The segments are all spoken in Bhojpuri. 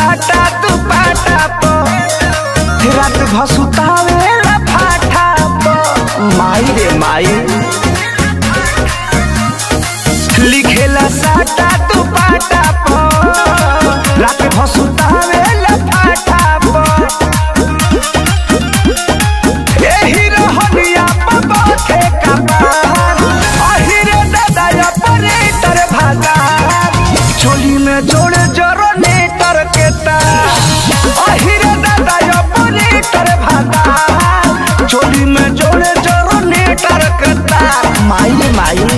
साटा तू पाटा प रात भसुतावे ला फाटा प माई रे माई लिखेला साटा तू पाटा प रात भसुतावे ला फाटा प एही रहनिया पबखे कपार अहिरे दादा ऑपरेटर भागा चोली में जोड़े जरो नेटर के तार अहिरे दादा ऑपरेटर भागा चोली में जोड़े जरो नेटर के तार माई माई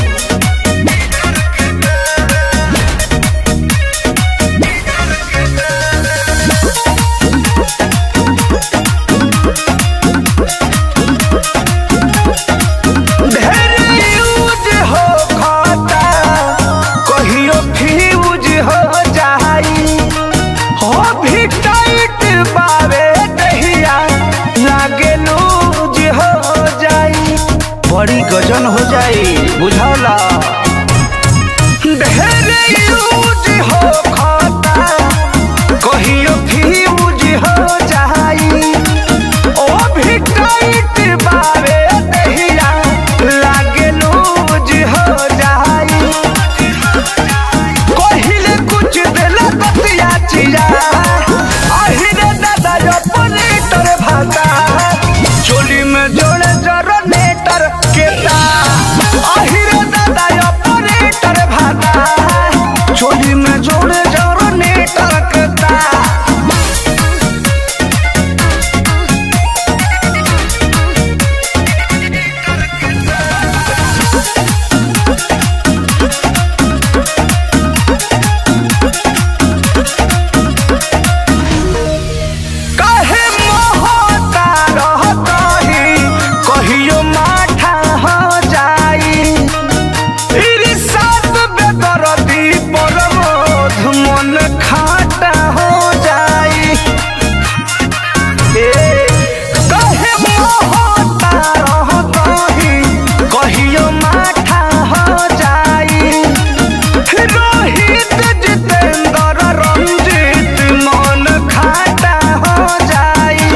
ढेर यूज हो खाता कहियो फ्यूज हो जाई हो भी टाइट बावे दहिया लागे लूज हो जाई बड़ी गजन हो जाई बुझला ढेर यूज हो खाता कहियो फ्यूज हो जाई ओ भी टाइट बावे दहिया लागे लूज हो जाई कहिले कुछ देला कतिया चिया अहिरे दादा ऑपरेटर भाता चोली में जोड़े जरो नेटर के तार अहिरे दादा ऑपरेटर भाता चोली में जोड़े जरो नेटर के तार काहे मोहता रहतही कहियो माठा हो जाई इरिसात बेदरदी परमोध मन खाटा हो जाई ए काहे मोहता रहतही कहियो माठा हो जाई रोहित जितेंद्र रंजीत मन खाटा हो जाई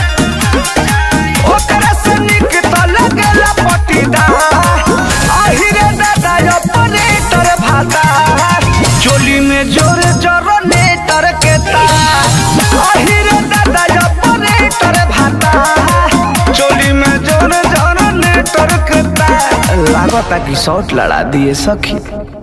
ओकरा से निक त लगेला पटीदार अहिरे दादा ऑपरेटर भाता चोली में जोर जोर नेटर के तार अहिरे दादा ऑपरेटर भाता चोली में जोर जोर नेटर के तार लागता कि शॉट लड़ा दिए सखी